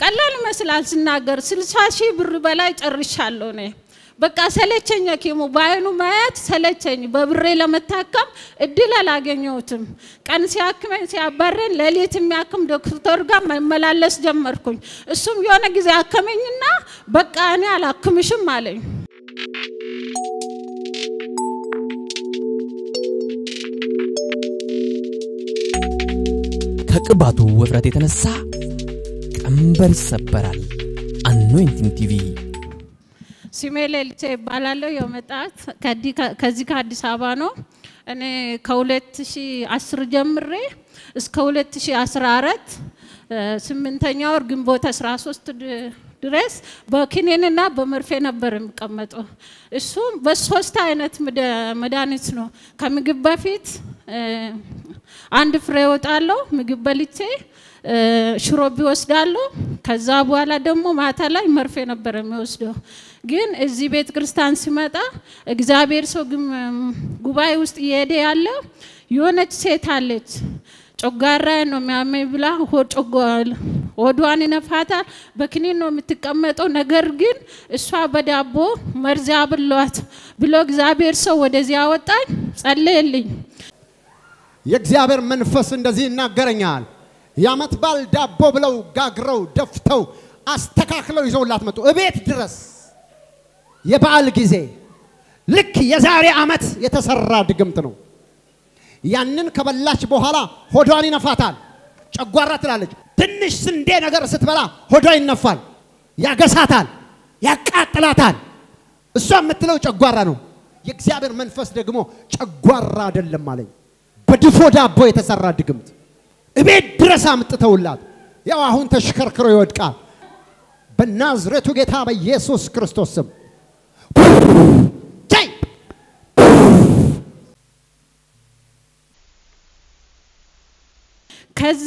ቀላል ይመስላል ስናገር፣ ስልሳ ሺህ ብር በላይ ጨርሻለሁ እኔ በቃ ሰለቸኝ። ሐኪሙ በአይኑ ማየት ሰለቸኝ። በብሬ ለመታከም እድል አላገኘሁትም። ቀን ሲያክመኝ ሲያባረኝ፣ ሌሊት የሚያክም ዶክተር ጋር መመላለስ ጀመርኩኝ። እሱም የሆነ ጊዜ አከመኝና በቃ እኔ አላክምሽም አለኝ። ከቅባቱ ውፍረት የተነሳ ቀንበር ይሰበራል። አኖይንቲንግ ቲቪ ስሜ ሌሊሴ ይባላለሁ። የመጣት ከዚህ ከአዲስ አበባ ነው። እኔ ከ2010 ጀምሬ እስከ 2014 ስምንተኛ ወር ግንቦት 13 ድረስ በኪኒንና በመርፌ ነበር የሚቀመጠው። እሱም በሶስት አይነት መድኃኒት ነው። ከምግብ በፊት አንድ ፍሬ እወጣለሁ ምግብ በልቼ ሽሮ ቢወስዳለሁ። ከዛ በኋላ ደግሞ ማታ ላይ መርፌ ነበር የሚወስደው። ግን እዚህ ቤተ ክርስቲያን ሲመጣ እግዚአብሔር ሰው ጉባኤ ውስጥ እየሄደ ያለ የሆነች ሴት አለች። ጮጋራ ነው የሚያመኝ ብላ ሆዷን ይነፋታል። በክኒን ነው የምትቀመጠው። ነገር ግን እሷ በዳቦ መርዝ አብሏት ብሎ እግዚአብሔር ሰው ወደዚህ አወጣኝ፣ ጸለየልኝ። የእግዚአብሔር መንፈስ እንደዚህ ይናገረኛል። የዓመት በዓል ዳቦ ብለው ጋግረው ደፍተው አስተካክለው ይዘውላት መጡ እቤት ድረስ። የበዓል ጊዜ ልክ የዛሬ ዓመት የተሰራ ድግምት ነው። ያንን ከበላች በኋላ ሆዷን ይነፋታል፣ ጨጓራ ትላለች። ትንሽ ስንዴ ነገር ስትበላ ሆዷ ይነፋል፣ ያገሳታል፣ ያቃጥላታል። እሷ የምትለው ጨጓራ ነው። የእግዚአብሔር መንፈስ ደግሞ ጨጓራ አይደለም አለኝ። በድፎ ዳቦ የተሰራ ድግምት እቤት ድረስ አምጥተውላት ያው አሁን ተሽከርክሮ ይወድቃል። በናዝሬቱ ጌታ በኢየሱስ ክርስቶስ ስም ቻይ ከዛ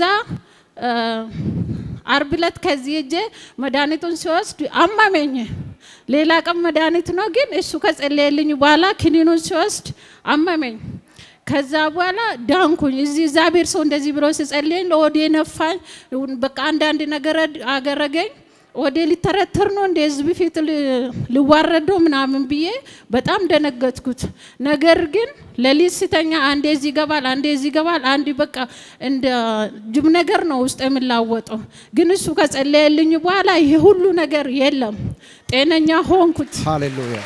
አርብ ዕለት ከዚህ እጄ መድኃኒቱን ሲወስድ አማመኝ። ሌላ ቀን መድኃኒት ነው ግን እሱ ከጸለየልኝ በኋላ ክኒኑን ሲወስድ አመመኝ። ከዛ በኋላ ዳንኩኝ። እዚህ እግዚአብሔር ሰው እንደዚህ ብሎ ሲጸልየኝ ለወዴ ነፋኝ። በቃ አንዳንድ ነገር አገረገኝ። ወደ ሊተረተር ነው እንደ ህዝብ ፊት ልዋረደው ምናምን ብዬ በጣም ደነገጥኩት። ነገር ግን ሌሊት ስተኛ አንዴ እዚህ ይገባል፣ አንዴ እዚህ ይገባል። አንድ በቃ እንደ ጅብ ነገር ነው ውስጥ የምላወጠው። ግን እሱ ከጸለየልኝ በኋላ ይሄ ሁሉ ነገር የለም፣ ጤነኛ ሆንኩት። ሃሌሉያ።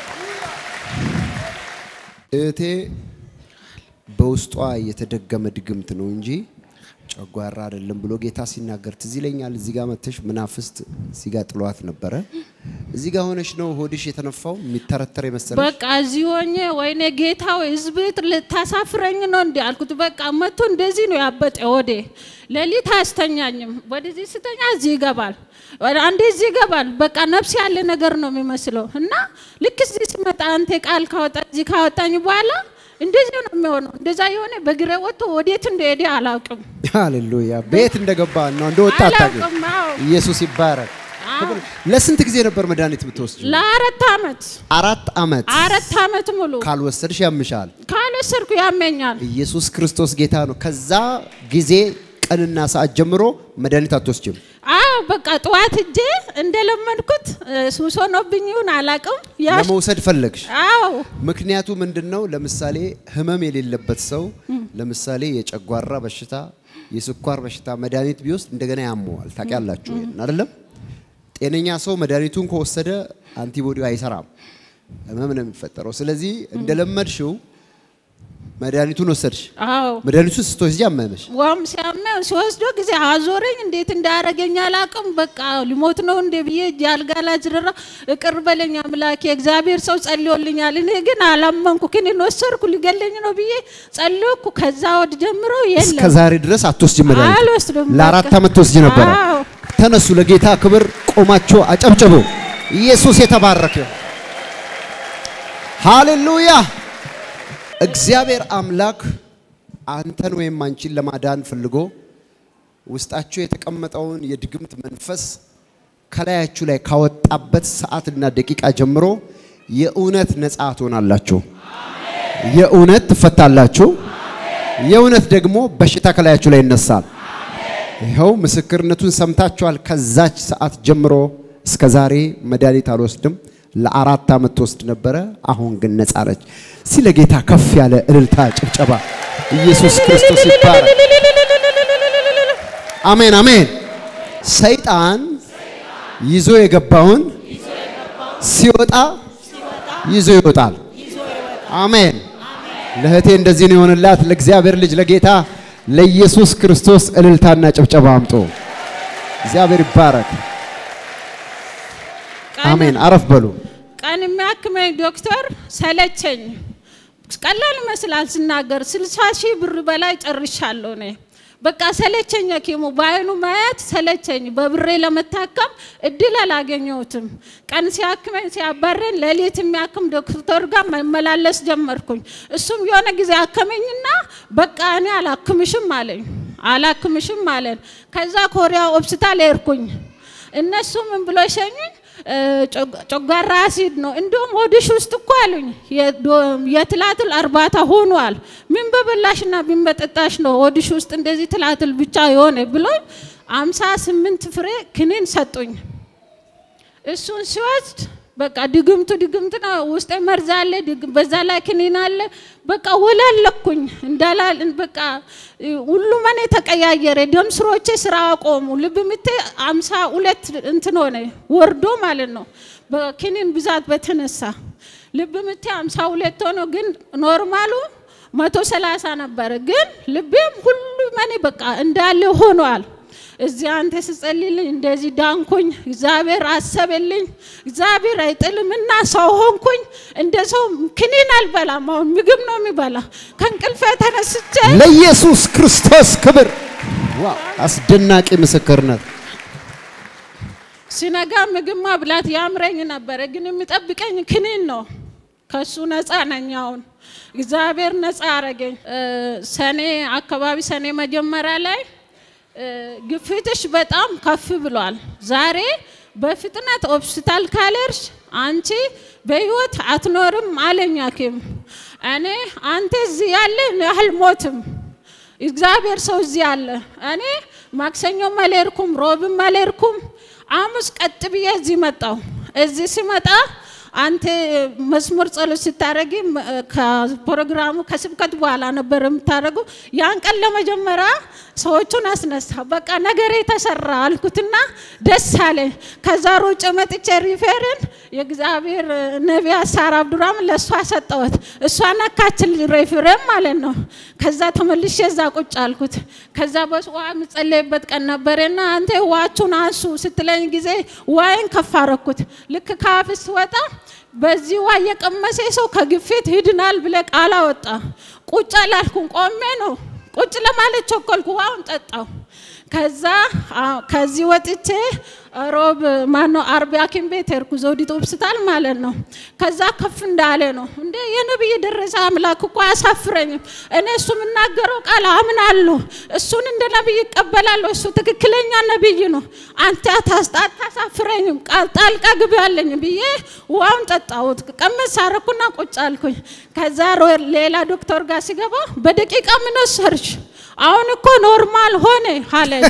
እህቴ በውስጧ የተደገመ ድግምት ነው እንጂ ጨጓራ አይደለም ብሎ ጌታ ሲናገር ትዝ ይለኛል። እዚህ ጋር መተሽ መናፍስት እዚህ ጋር ጥሏት ነበረ። እዚህ ጋር ሆነሽ ነው ሆድሽ የተነፋው የሚተረተር የመሰለሽ። በቃ እዚህ ሆኜ ወይኔ ጌታ ወይ ህዝብ ልታሳፍረኝ ነው እንዲ አልኩት። በቃ መቶ እንደዚህ ነው ያበጠ ወዴ ሌሊት አያስተኛኝም። ወደዚህ ስተኛ እዚህ ይገባል፣ አንዴ እዚህ ይገባል። በቃ ነፍስ ያለ ነገር ነው የሚመስለው እና ልክ እዚህ ሲመጣ አንተ ቃል ካወጣ እዚህ ካወጣኝ በኋላ እንደዚህ ነው የሚሆነው። እንደዛ የሆነ በግሬ ወጥቶ ወዴት እንደሄደ አላውቅም። ሃሌሉያ። ቤት እንደገባ ነው እንደወጣ አታውቂም። አላውቅም። አዎ። ኢየሱስ ይባረክ። አዎ። ለስንት ጊዜ ነበር መድኃኒት የምትወስጂው? ለአራት አመት አራት አመት አራት አመት ሙሉ ካልወሰድሽ ያምሻል። ካልወሰድኩ ያመኛል። ኢየሱስ ክርስቶስ ጌታ ነው። ከዛ ጊዜ ቀንና ሰዓት ጀምሮ መድኃኒት አትወስጅም። አዎ በቃ ጠዋት እጄ እንደለመድኩት ሱስ ሆኖብኝ ይሁን አላውቅም። ያ ለመውሰድ ፈለግሽ። አዎ ምክንያቱ ምንድን ነው? ለምሳሌ ህመም የሌለበት ሰው ለምሳሌ የጨጓራ በሽታ፣ የስኳር በሽታ መድኃኒት ቢወስድ እንደገና ያመዋል። ታውቂያላችሁ ይሄን አይደለም? ጤነኛ ሰው መድኃኒቱን ከወሰደ አንቲቦዲው አይሰራም፣ ህመም ነው የሚፈጠረው። ስለዚህ እንደለመድሽው መድኃኒቱን ወሰድሽ። አዎ መድኃኒቱን ስትወስጂ አመመሽ። ዋም ሲያመው ሲወስዶ ጊዜ አዞረኝ። እንዴት እንዳረገኝ አላውቅም። በቃ ሊሞት ነው እንደ ብዬ እጅ አልጋ ላይ ዝርራ እቅር በለኝ አምላኬ። እግዚአብሔር ሰው ጸልዮልኛል። እኔ ግን አላመንኩ። ክኒን ወሰድኩ ሊገለኝ ነው ብዬ ጸልዮኩ። ከዛ ወድ ጀምሮ እስከ የለም ዛሬ ድረስ አትወስጂ መድኃኒት። አልወስድም። ለአራት በቃ። ዓመት ትወስጂ ነበረ። አዎ ተነሱ፣ ለጌታ ክብር ቆማችሁ አጨብጭቡ። ኢየሱስ የተባረከ ይሁን። ሃሌሉያ። እግዚአብሔር አምላክ አንተን ወይም አንቺን ለማዳን ፈልጎ ውስጣችሁ የተቀመጠውን የድግምት መንፈስ ከላያችሁ ላይ ካወጣበት ሰዓትና ደቂቃ ጀምሮ የእውነት ነፃ ትሆናላችሁ። የእውነት ትፈታላችሁ። የእውነት ደግሞ በሽታ ከላያችሁ ላይ ይነሳል። ይኸው ምስክርነቱን ሰምታችኋል። ከዛች ሰዓት ጀምሮ እስከ ዛሬ መድኃኒት አልወስድም። ለአራት ዓመት ትወስድ ነበረ። አሁን ግን ነጻ ነች። ስለ ጌታ ከፍ ያለ እልልታ፣ ጭብጨባ። ኢየሱስ ክርስቶስ ይባረክ። አሜን አሜን። ሰይጣን ይዞ የገባውን ሲወጣ ይዞ ይወጣል። አሜን። ለእህቴ እንደዚህ ነው የሆነላት። ለእግዚአብሔር ልጅ ለጌታ ለኢየሱስ ክርስቶስ እልልታና ጭብጨባ አምጡ። እግዚአብሔር ይባረክ። አሜን። አረፍ በሉ። ቀን የሚያክመኝ ዶክተር ሰለቸኝ። ቀላል ይመስላል ስናገር፣ ስልሳ ሺህ ብር በላይ ጨርሻለሁ እኔ በቃ ሰለቸኝ። ሐኪሙ በአይኑ ማየት ሰለቸኝ። በብሬ ለመታከም እድል አላገኘሁትም። ቀን ሲያክመኝ ሲያባረኝ፣ ሌሊት የሚያክም ዶክተር ጋር መመላለስ ጀመርኩኝ። እሱም የሆነ ጊዜ አከመኝና በቃ እኔ አላክምሽም አለኝ። አላክምሽም አለን። ከዛ ኮሪያ ሆስፒታል ሄድኩኝ። እነሱ ምን ብሎ ሸኙኝ? ጨጓራ አሲድ ነው። እንዲሁም ሆድሽ ውስጥ እኮ አሉኝ የትላትል እርባታ ሆኗል። ምን በበላሽና ምን በጠጣሽ ነው ሆድሽ ውስጥ እንደዚህ ትላትል ብቻ የሆነ ብሎኝ አምሳ ስምንት ፍሬ ክኒን ሰጡኝ። እሱን ሲወስድ በቃ ድግምቱ ድግምት ነው። ውስጤ መርዝ አለ፣ በዛ ላይ ክኒን አለ። በቃ ወላለኩኝ እንዳላል በቃ ሁሉም እኔ ተቀያየረ። ደም ስሮቼ ስራ አቆሙ። ልብ ምቴ አምሳ ሁለት እንትን ሆነ ወርዶ ማለት ነው በክኒን ብዛት በተነሳ ልብ ምቴ አምሳ ሁለት ሆኖ ግን ኖርማሉ መቶ ሰላሳ ነበረ። ግን ልቤም ሁሉም እኔ በቃ እንዳለ ሆኗል። እዚህ አንተ ስጸልይልኝ እንደዚህ ዳንኩኝ። እግዚአብሔር አሰበልኝ። እግዚአብሔር አይጥልም እና ሰው ሆንኩኝ። እንደ ሰው ክኒን አልበላም። አሁን ምግብ ነው የሚበላ። ከእንቅልፌ ተነስቼ ለኢየሱስ ክርስቶስ ክብር። ዋው! አስደናቂ ምስክርነት። ሲነጋ ምግብ ማብላት ያምረኝ ነበረ፣ ግን የሚጠብቀኝ ክኒን ነው። ከሱ ነፃ ነኝ። አሁን እግዚአብሔር ነፃ አረገኝ። ሰኔ አካባቢ ሰኔ መጀመሪያ ላይ ግፊትሽ በጣም ከፍ ብሏል። ዛሬ በፍጥነት ሆስፒታል ካልሄድሽ አንቺ በህይወት አትኖርም አለኝ ሐኪም። እኔ አንተ እዚህ ያለ አልሞትም፣ እግዚአብሔር ሰው እዚህ አለ። እኔ ማክሰኞም አልሄድኩም፣ ሮብም አልሄድኩም። ሐሙስ ቀጥ ብዬ እዚህ መጣሁ። እዚህ ሲመጣ አንተ መስሙር ጸሎት ስታደረጊ ከፕሮግራሙ ከስብከት በኋላ ነበር የምታደረጉ። ያን ቀን ለመጀመሪያ ሰዎቹን አስነሳ። በቃ ነገሬ ተሰራ አልኩትና ደስ አለኝ። ከዛ ሮጬ መጥቼ ሪፌርን የእግዚአብሔር ነቢያት ሳራ አብዱራም ለእሷ ሰጠወት። እሷ ነካችን ሪፌርን ማለት ነው። ከዛ ተመልሼ እዛ ቁጭ አልኩት። ከዛ በውሃ የምጸለይበት ቀን ነበረና አንተ ውሃችሁን አንሱ ስትለኝ ጊዜ ውሃይን ከፍ አረኩት። ልክ ከአፍ ስወጣ በዚህ ውሃ የቀመሰ ሰው ከግፊት ይድናል ብለ ቃል አወጣ። ቁጭ አላልኩም፣ ቆሜ ነው ቁጭ ለማለት ቸኮልኩ። ውሃውን ጠጣው። ከዛ ከዚህ ወጥቼ ሮብ ማነው አርብ ሐኪም ቤት ሄድኩ፣ ዘውዲቱ ሆስፒታል ማለት ነው። ከዛ ከፍ እንዳለ ነው እንደ የነብይ ደረሰ አምላክ እኮ አያሳፍረኝም። እኔ እሱ የምናገረው ቃል አምናለሁ፣ እሱን እንደ ነብይ ይቀበላለሁ። እሱ ትክክለኛ ነብይ ነው። አንተ አታሳፍረኝም፣ ጣልቃ ግቢ አለኝ ብዬ ውሃውን ጠጣሁት። ቀመስ አረኩና ቁጭ አልኩኝ። ከዛ ሌላ ዶክተር ጋር ሲገባ በደቂቃ ምን ወሰድሽ? አሁን እኮ ኖርማል ሆነ አለኝ።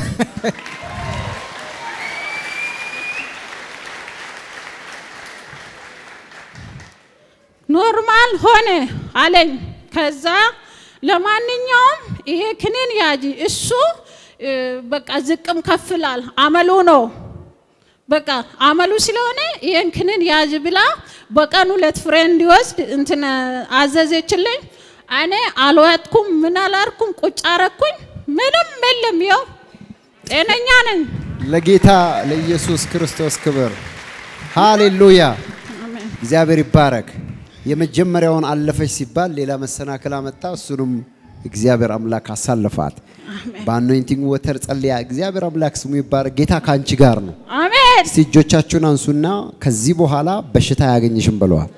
ኖርማል ሆነ አለኝ። ከዛ ለማንኛውም ይሄ ክኒን ያጂ እሱ በቃ ዝቅም ከፍላል አመሉ ነው። በቃ አመሉ ስለሆነ ይሄን ክኒን ያዥ ብላ በቀን ሁለት ፍሬ እንዲወስድ እንትን አዘዘችልኝ። እኔ አልዋጥኩም፣ ምን አላርኩም፣ ቁጭ አረኩኝ። ምንም የለም፣ ይኸው ጤነኛ ነኝ። ለጌታ ለኢየሱስ ክርስቶስ ክብር። ሃሌሉያ! እግዚአብሔር ይባረክ። የመጀመሪያውን አለፈች ሲባል ሌላ መሰናክል አመጣ። እሱንም እግዚአብሔር አምላክ አሳልፋት። በአኖይንቲንግ ወተር ጸልያ። እግዚአብሔር አምላክ ስሙ ይባረክ። ጌታ ከአንቺ ጋር ነው። አሜን። እስቲ እጆቻችሁን አንሱና ከዚህ በኋላ በሽታ አያገኝሽም ብለዋል።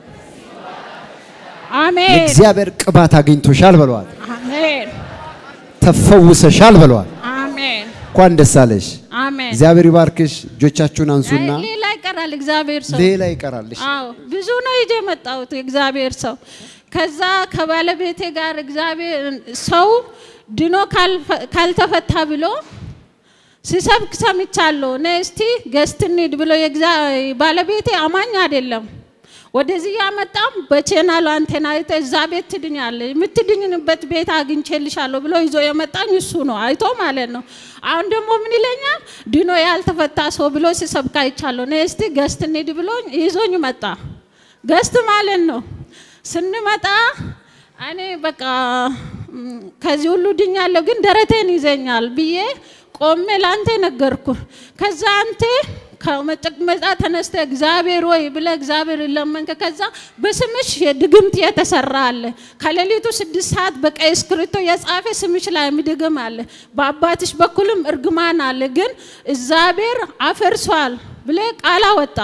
አሜን። የእግዚአብሔር ቅባት አግኝቶሻል ብለዋል። አሜን። ተፈውሰሻል ብለዋል። አሜን። እንኳን ደስ አለሽ። አሜን። እግዚአብሔር ይባርክሽ። እጆቻችሁን አንሱና አይ፣ ሌላ ይቀራል። እግዚአብሔር ሰው ሌላ ይቀራልሽ። አዎ ብዙ ነው ይዤ የመጣሁት የእግዚአብሔር ሰው። ከዛ ከባለቤቴ ጋር እግዚአብሔር ሰው ድኖ ካልፈ- ካልተፈታ ብሎ ሲሰብክ ሰምቻለሁ። እኔ እስቲ ገስት እንሂድ ብሎ የግዛ- ባለቤቴ አማኝ አይደለም። ወደዚህ ያመጣም በቼናሉ አንቴና አይተ እዛ ቤት ትድኛለሽ፣ የምትድኝንበት ቤት አግኝቼልሻለሁ ብሎ ይዞ የመጣኝ እሱ ነው አይቶ ማለት ነው። አሁን ደግሞ ምን ይለኛል ድኖ ያልተፈታ ሰው ብሎ ሲሰብክ አይቻለሁ። እኔ እስቲ ገስት እንሂድ ብሎ ይዞኝ መጣ። ገስት ማለት ነው። ስንመጣ እኔ በቃ ም፣ ከዚህ ሁሉ ድኛለሁ፣ ግን ደረቴን ይዘኛል ብዬ ቆሜ ለአንተ ነገርኩ። ከዛ አንተ ከመቀመጫ ተነስተ እግዚአብሔር ወይ ብለ እግዚአብሔር ለመንከ። ከዛ በስምሽ የድግምት የተሰራ አለ። ከሌሊቱ ስድስት ሰዓት በቀይ እስክሪብቶ የጻፈ ስምሽ ላይ የሚድግም አለ። በአባትሽ በኩልም እርግማን አለ፣ ግን እግዚአብሔር አፈርሷል ብለ ቃል አወጣ።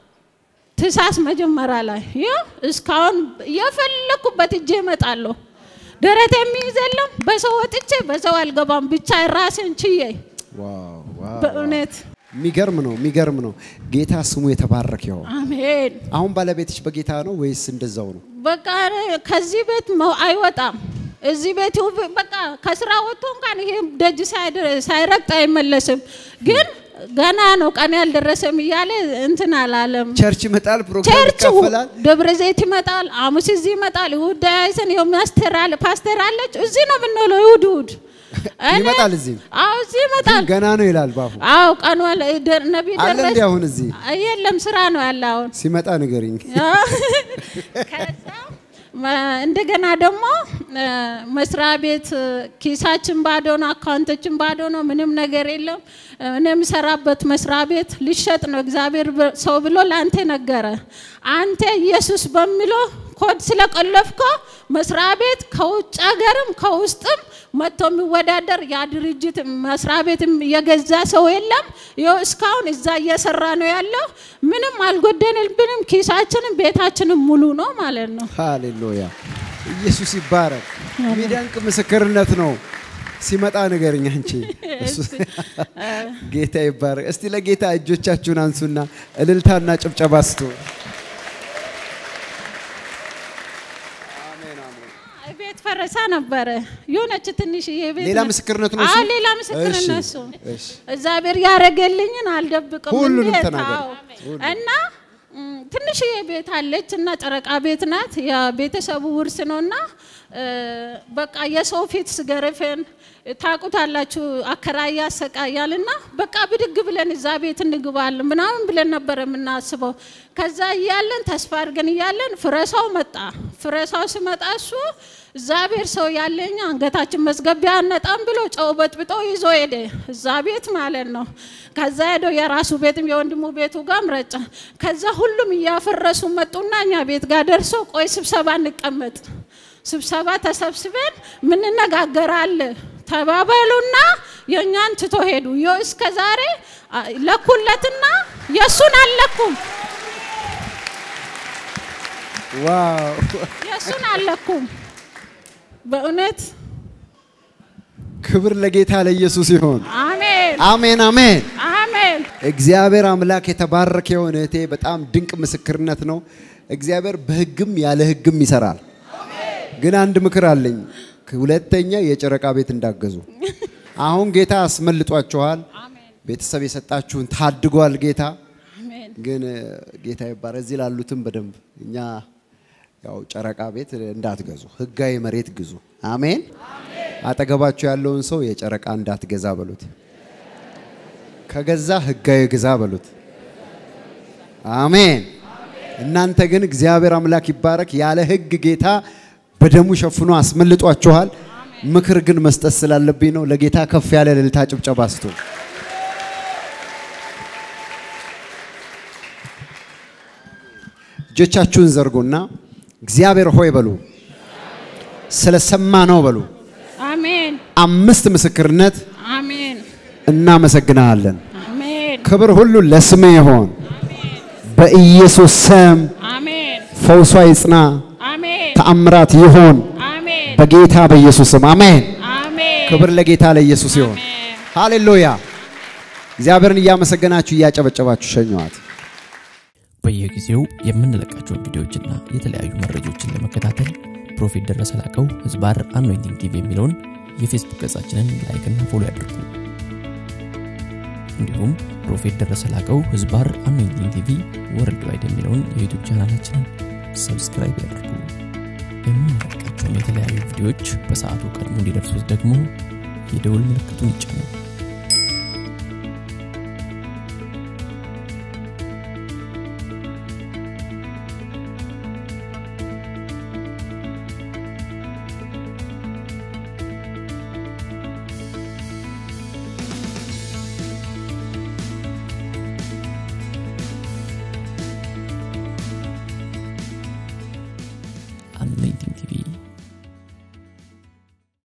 ትሳስ መጀመሪያ ላይ ይኸው እስካሁን የፈለኩበት እጄ እመጣለሁ። ደረት የሚይዝ የለም። በሰው ወጥቼ በሰው አልገባም። ብቻ ራሴን ችዬ ዋው ዋው በእውነት የሚገርም ነው፣ የሚገርም ነው። ጌታ ስሙ የተባረከ ይሁን። አሜን። አሁን ባለቤትሽ በጌታ ነው ወይስ እንደዛው ነው? በቃ እኔ ከዚህ ቤት መው- አይወጣም። እዚህ ቤት ይሁ- በቃ ከስራ ወጥቶ እንኳን ይሄ ደጅ ሳይደ- ሳይረግጥ አይመለስም። ግን ገና ነው ቀን ያልደረሰም እያለ እንትን አላለም። ቸርች ይመጣል፣ ፕሮግራም ቸርች ይካፈላል። ደብረ ዘይት ይመጣል፣ ሐሙስ እዚህ ይመጣል። ይሁድ ዳያይሰን ይኸው ማስተር አለ ፓስተር አለች። እዚህ ነው የምንውለው ይሁድ ይሁድ እኔ- ይመጣል እዚህም? አዎ እዚህ ይመጣል። ግን ገና ነው ይላል ባፉ። አዎ ቀኑ አለ ደ- ነቢ አለ ደረስ እንዲ አሁን እዚህ የለም ስራ ነው ያለ አሁን ሲመጣ ንገሪኝ። ከዛ መ- እንደገና ደግሞ እ፣ መስሪያ ቤት እ፣ ኪሳችን ባዶ ነው፣ አካውንቶችን ባዶ ነው፣ ምንም ነገር የለም። እኔ የምሰራበት መስሪያ ቤት ሊሸጥ ነው። እግዚአብሔር በ- ሰው ብሎ ለአንተ ነገረ። አንተ ኢየሱስ በሚለው ኮድ ስለቆለፍኮ መስሪያ ቤት ከውጭ ሀገርም ከውስጥም መጥቶ የሚወዳደር ያ ድርጅት መስሪያ ቤትም የገዛ ሰው የለም። ይኸው እስካሁን እዛ እየሰራ ነው ያለው። ምንም አልጎደንብንም። ኪሳችንም ቤታችንም ሙሉ ነው ማለት ነው። ሃሌሉያ ኢየሱስ ይባረክ። የሚደንቅ ምስክርነት ነው። ሲመጣ ንገርኝ አንቺ። እሱ- ጌታ ይባረክ። እስቲ ለጌታ እጆቻችሁን አንሱና እልልታና ጭብጨባ ስጡ። ቤት ፈረሳ ነበረ የሆነች ትንሽዬ ቤት ሌላ ነ- ምስክርነት ነው እሱ? አዎ፣ ሌላ ምስክርነት እሺ፣ እሱ እሺ። እግዚአብሔር ያደረገልኝን አልደብቅም። ሁሉንም እንዴት? ተናገር። አዎ። እና ም፣ ትንሽዬ ቤት አለች እና ጨረቃ ቤት ናት። የቤተሰቡ ውርስ ነው እና እ፣ በቃ የሰው ፊት ስገርፍን ታውቁታላችሁ፣ አከራይ ያሰቃያል እና በቃ ብድግ ብለን እዛ ቤት እንግባለን ምናምን ብለን ነበር የምናስበው። ከዛ እያለን ተስፋ አድርገን እያለን ፍረሳው መጣ። ፍረሳው ሲመጣ እሱ እግዚአብሔር ሰው ያለኝ አንገታችን መዝገቢያ አነጣም ብሎ ጨው በጥብጦ ይዞ ሄደ፣ እዛ ቤት ማለት ነው። ከዛ ሄዶ የራሱ ቤትም የወንድሙ ቤቱ ጋም ረጨ። ከዛ ሁሉም እያፈረሱ መጡና እኛ ቤት ጋር ደርሶ ቆይ ስብሰባ እንቀመጥ፣ ስብሰባ ተሰብስበን ምንነጋገራለ ተባበሉና የእኛን ትቶ ሄዱ። ይኸው እስከ ዛሬ አ፣ ለኩለትና የእሱን አልለኩም፣ ዋው የእሱን አልለኩም በእውነት ክብር ለጌታ ለኢየሱስ ይሁን። አሜን አሜን አሜን። አሜን። እግዚአብሔር አምላክ የተባረከ የሆነ እህቴ በጣም ድንቅ ምስክርነት ነው። እግዚአብሔር በሕግም ያለ ሕግም ይሰራል። ግን አንድ ምክር አለኝ። ሁለተኛ የጨረቃ ቤት እንዳገዙ። አሁን ጌታ አስመልጧችኋል። ቤተሰብ የሰጣችሁን ታድጓል ጌታ። አሜን ግን እ፣ ጌታ ይባረክ። እዚህ ላሉትም በደንብ እኛ ያው ጨረቃ ቤት እንዳትገዙ፣ ህጋዊ መሬት ግዙ። አሜን። አጠገባችሁ ያለውን ሰው የጨረቃ እንዳትገዛ በሉት። ከገዛ ህጋዊ ግዛ በሉት። አሜን። እናንተ ግን እግዚአብሔር አምላክ ይባረክ። ያለ ህግ ጌታ በደሙ ሸፍኖ አስመልጧችኋል። ምክር ግን መስጠት ስላለብኝ ነው። ለጌታ ከፍ ያለ እልልታ ጭብጨባ ስጡ። እጆቻችሁን ዘርጉና እግዚአብሔር ሆይ በሉ። ስለሰማ ነው በሉ። አሜን አምስት ምስክርነት አሜን እናመሰግናለን። አሜን ክብር ሁሉ ለስም ይሆን። በኢየሱስ ስም አሜን ፈውሷ ይጽና፣ አሜን ተአምራት ይሆን አሜን በጌታ በኢየሱስ ስም አሜን። አሜን ክብር ለጌታ ለኢየሱስ ይሆን። ሃሌሉያ። እግዚአብሔርን እያመሰገናችሁ እያጨበጨባችሁ ሸኘዋት። በየጊዜው የምንለቃቸውን ቪዲዮዎችና የተለያዩ መረጃዎችን ለመከታተል ፕሮፌት ደረሰ ላቀው ህዝባር አኖይንቲንግ ቲቪ የሚለውን የፌስቡክ ገጻችንን ላይክና ፎሎ ያድርጉ። እንዲሁም ፕሮፌት ደረሰ ላቀው ህዝባር አኖይንቲንግ ቲቪ ወርልድ ዋይድ የሚለውን የዩቱብ ቻናላችንን ሰብስክራይብ ያድርጉ። የምንለቃቸውን የተለያዩ ቪዲዮዎች በሰዓቱ ቀድሞ እንዲደርሱት ደግሞ የደውል ምልክቱን ይጫኑ።